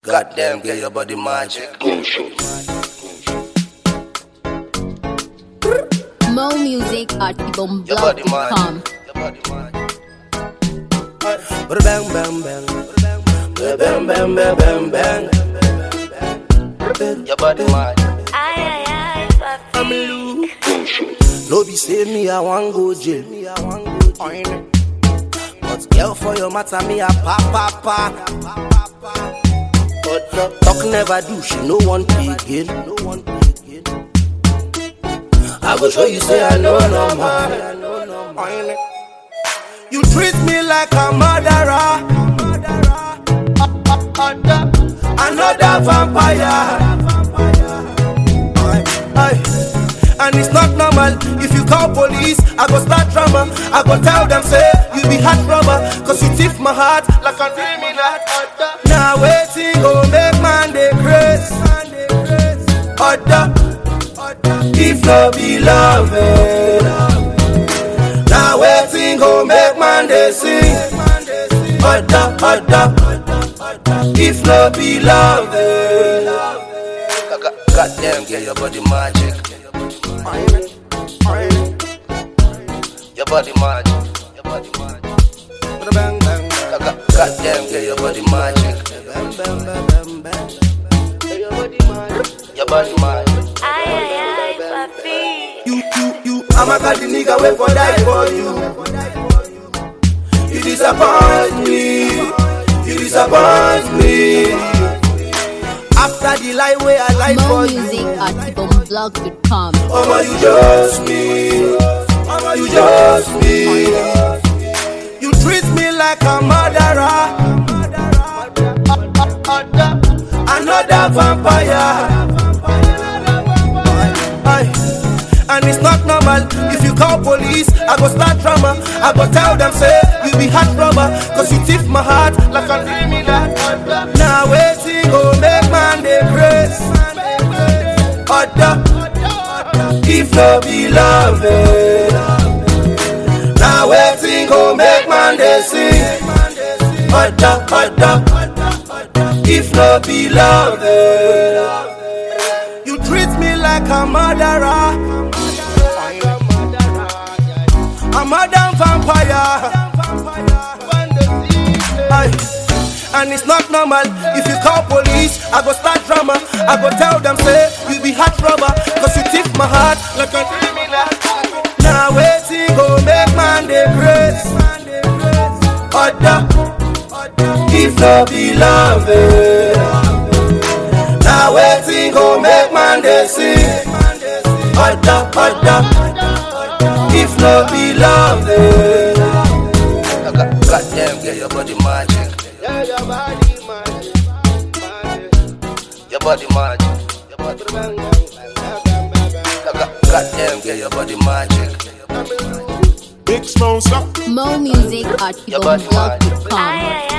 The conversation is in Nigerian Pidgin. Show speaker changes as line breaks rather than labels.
Goddamn, get your body magic.
Mo music at
Your body
ibomblog.com.
magic. Your body magic.
Bang bang bang. Bang bang bang bang bang.
Your body magic.
Ay, ay, ay,
I'm
papi.
Lou. No be say me I want go jail. Me I want go jail. But girl for your matter me a pa pa pa. But uh, talk never do. She no one pay again. No one pay again. I go show you say I know no man. You treat me like a murderer. Another vampire. Aye. And it's not normal if you call police. I go start drama. I go tell them say you be heart robber. Cause you thief my heart like a criminal. Now waiting go make man dey grace. Other. If no be love. Now waiting go make man dey sing. Other, other. If no be love.
God- Goddamn, get your body magic. Your body magic. Your body magic.
Bang, bang, bang.
God- Goddamn, get your body magic.
Bang, bang, bang, bang, bang.
Your body magic.
Ay, ay, ay, papi.
You, you, you, I'm a got the nigga wait for die for you. You disappoint me, you disappoint me. After the lie way I lie
Mo
for
music
you,
at ibomblog.com.
Mama you just me, Mama you just me. You treat me like a murderer, another vampire. Aye. And it's not normal if you call police. I go start drama. I go tell them say you be heart robber. Cause you thief my heart like a criminal. Now waiting go make man dey grace. Other. If no be love. eh. Now waiting go make man dey sing. Other, other. If no be love. eh. You treat me like a murderer. A modern vampire. Aye. And it's not normal if you call police. I go start drama. I go tell them say you be heart robber. Cause you thief my heart like a criminal. Now waiting go make man dey grace. Other. If no be love. eh. Now waiting go make man dey sing. Other, other. If no be love, eh.
God- Goddamn, get your body magic. Your body magic. Your body magic. God- Goddamn, get your body magic.
Big sponsor.
Mo music at
Your body magic.
ibomblog.com.
Ay, ay,